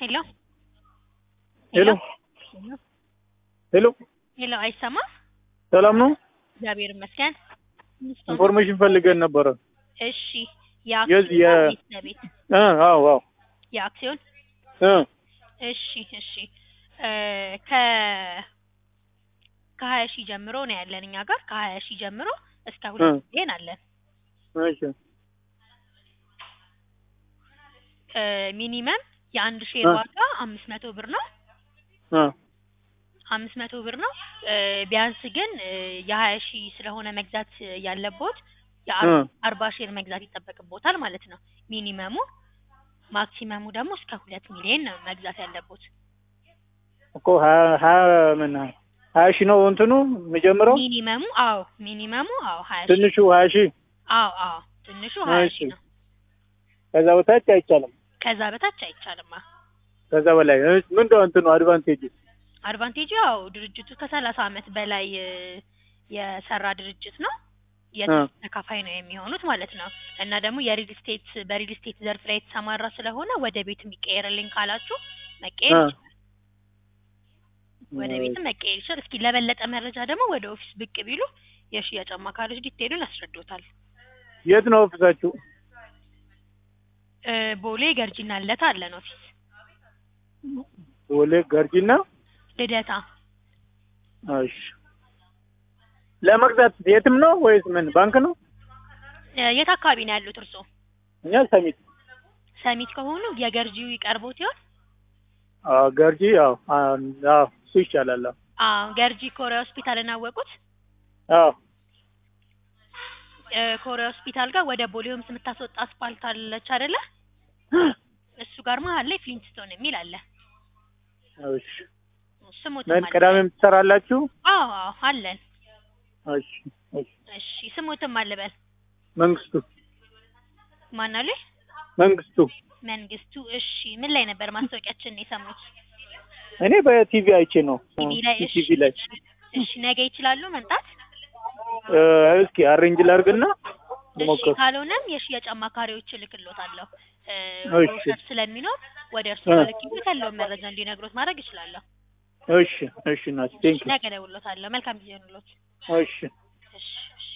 ሄሎ ሄሎ ሄሎ ሄሎ፣ አይሰማም? ሰላም ነው? እግዚአብሔር ይመስገን። ኢንፎርሜሽን ፈልገን ነበረ። እሺ፣ የዚህ የአክሲዮን የ- ቤት ለቤት እ አዎ አዎ የአክሲዮን እ እሺ እሺ እ ከ ከሀያ ሺህ ጀምሮ ነው ያለን እኛ ጋር ከሀያ ሺህ ጀምሮ እስከ ሁለት እ ሚሊዮን አለን። እሺ እ ሚኒመም የአንድ ሼር እ ዋጋ አምስት መቶ ብር ነው። እ አምስት መቶ ብር ነው። እ ቢያንስ ግን እ የሀያ ሺህ ስለሆነ መግዛት ያለቦት እ የአርባ ሼር መግዛት ይጠበቅቦታል ማለት ነው ሚኒመሙ። ማክሲመሙ ደግሞ እስከ ሁለት ሚሊዮን ነው መግዛት ያለቦት። እኮ ሀያ ሀያ ምን ሀያ ሺህ ነው እንትኑ የሚጀምረው ሚኒመሙ አዎ ሚኒመሙ አዎ ሀያ ሺህ ትንሹ ሀያ ሺህ አዎ አዎ ትንሹ ሀያ እሺ ሺህ ነው። ከዛ በታች አይቻልም። ከዛ በታች አይቻልም። አዎ ከዛ በላይ እሺ ምንድነው እንትኑ አድቫንቴጅ? አድቫንቴጁ ያው ድርጅቱ ከሰላሳ አመት በላይ እ የሰራ ድርጅት ነው። እ የትርፍ ተካፋይ ነው የሚሆኑት ማለት ነው። እና ደግሞ የሪል ስቴት በሪል ስቴት ዘርፍ ላይ የተሰማራ ስለሆነ ወደ ቤት የሚቀየርልኝ ካላችሁ መቀየር እ ይችላል። ወደ ቤትም መቀየር ይችላል። እስኪ ለበለጠ መረጃ ደግሞ ወደ ኦፊስ ብቅ ቢሉ የሽያጭ አማካሪዎች ዲቴሉን ያስረዱታል። የት ነው ኦፊሳችሁ? እ ቦሌ ገርጂና ልደታ አለን ኦፊስ። ቦሌ ገርጂና ልደታ እሺ ለመግዛት የትም ነው ወይስ ምን ባንክ ነው? እ የት አካባቢ ነው ያሉት እርስዎ? እኛ ሰሚት ሰሚት ከሆኑ የገርጂው ይቀርቦት ይሆን? አዎ ገርጂ አዎ አዎ እሱ ይሻላል። አዎ አዎ ገርጂ ኮሪያ ሆስፒታልን አወቁት? አዎ እ ኮሪያ ሆስፒታል ጋር ወደ ቦሌ ሆምስ የምታስወጣ አስፓልት አለች አይደለ? እሱ ጋር መሀል ላይ ፍሊንትስቶን የሚል አለ። እሺ ስሙትም ምን አለ። ቅዳሜም ትሰራላችሁ? አዎ አዎ አለን። እሺ እሺ እሺ ስሙትም አልበል መንግስቱ ማን አለ? መንግስቱ መንግስቱ። እሺ ምን ላይ ነበር ማስታወቂያችንን የሰሙት? እኔ በቲቪ አይቼ ነው ቲቪ ላይ። እሺ ቲቪ ላይ እሺ ነገ ይችላሉ መምጣት? እ እስኪ አሬንጅ ላድርግና እሺ ልሞክር። ካልሆነም የሽያጭ አማካሪዎች እልክሎታለሁ። እ እሺ ብሮሸር ስለሚኖር ወደ እርሱ እ ልክሎት ያለውን መረጃ እንዲነግሮት ማድረግ እችላለሁ። እሺ እሺ ናት እሺ ቴንክ ነገ እደውልሎታለሁ። መልካም ጊዜ ይሁንልዎት። እሺ እሺ እሺ